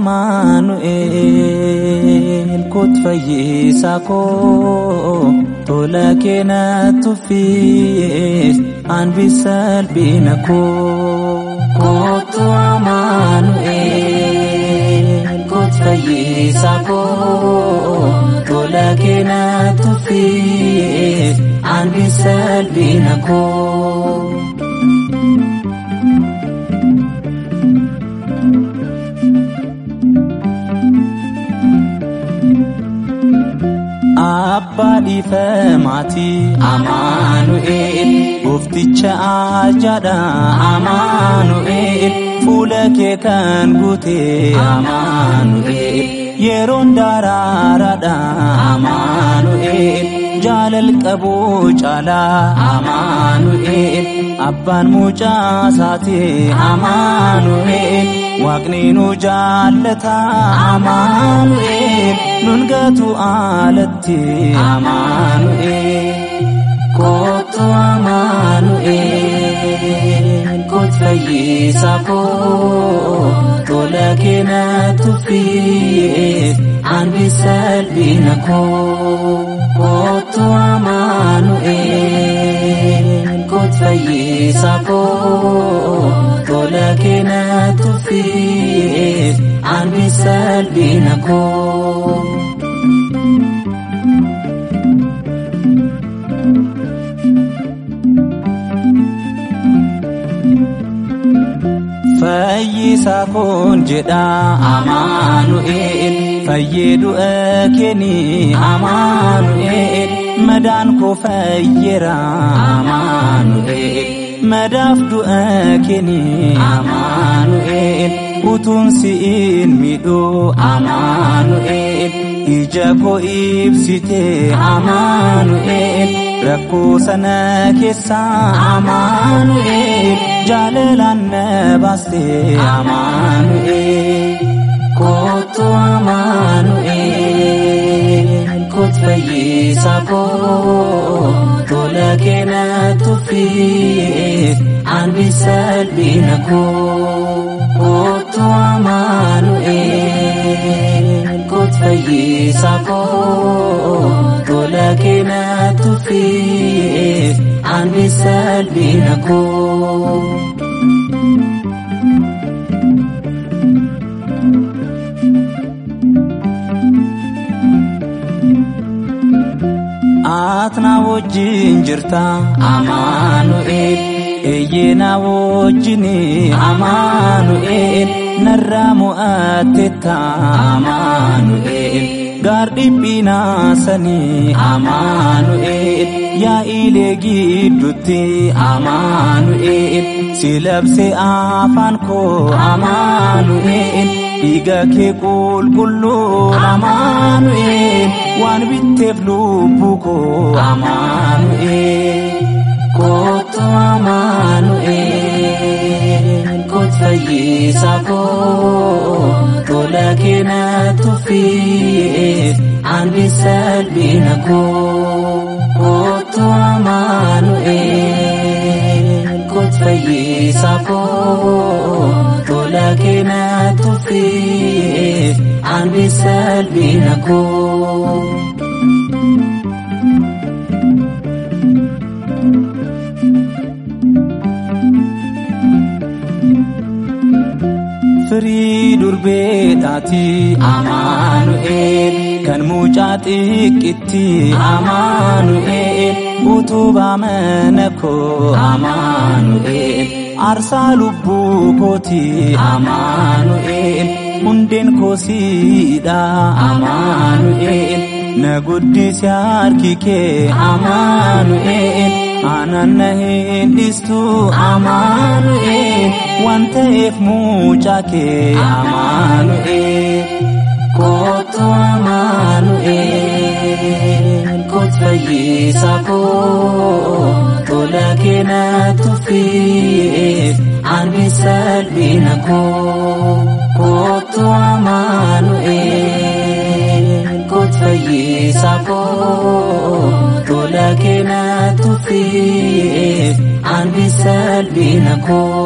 amaanu'eel kot fayyisaa koo tola keena tuffiis anbisa salphina koo kootu amaanu'eel kot fayyisaa koo tola keena tuffiis anbisa salphina koo. Abbaa dhiifamaatii Amaanu'eel Goofticha ajaadha Amaanu'eel Fuula kee kan guute Amaanu'eel Yeroon daraaraadha Amaanu'eel Jaalal qabuu caalaa Amaanu'eel Abbaan mucaa isaati Amaanu'eel Waaqni nu jaallata Amaanu'eel nun gatu alatti Amaanu'eel kootu Amaanu'eel kot fayyisaa koo tola keena tuffiis anbisa salphina koo kootu Amaanu'eel kot fayyisaa koo tola keena tuffiis anbisa salphina koo. Fayyisaa koon jedha Amaanu'eel fayyee du'a keeni Amaanu'eel madaan koo fayyeera Amaanu'eel madaaf du'a keeni Amaanu'eel utuun si'iin miidhuu Amaanu'eel ija koo ibsite Amaanu'eel rakkoo sana keessa Amaanu'eel jaalalaan na baaste Amaanu'eel kootu Amaanu'eel kot fayyisaa koo tola keena tuffiis anbisa salphina koo kootu Amaanu'eel kot fayyisaa koo tola keena tuffiis anbisa salphina koo. Atna wajjin jirta Amaanu'eel eeyyena wajjin Amaanu'eel narraa mo'attetta Amaanu'eel gaar dhiphinaa sanii Amaanu'eel yaa'ilee gidduutti Amaanu'eel si labse afaan koo Amaanu'eel dhiiga kee qulqulluu Amaanu'eel waan bitteef lubbuu koo Amaanu'eel kootu Amaanu'eel kot fayyisaa koo tola keena tuffiis anbisa salphina koo kootu Amaanu'eel kot fayyisaa koo tola keena tuffiis anbisa salphina koo. Firii durbeedhaati Amaanu'eel kan mucaa xiqqitti Amaanu'eel utubaa mana koo Amaanu'eel aarsaa lubbuu kooti Amaanu'eel hundeen koosiidha Amaanu'eel na guddise harki kee Amaanu'eel aanan na hin dhiistu Amaanu'eel waan ta'eef mucaa kee Amaanu'eel kootu Amaanu'eel kot fayyisaa koo tola keena tuffiis anbisa salphina koo kootu Amaanu'eel kot fayyisaa koo tola keena tuffiis anbisa salphina koo.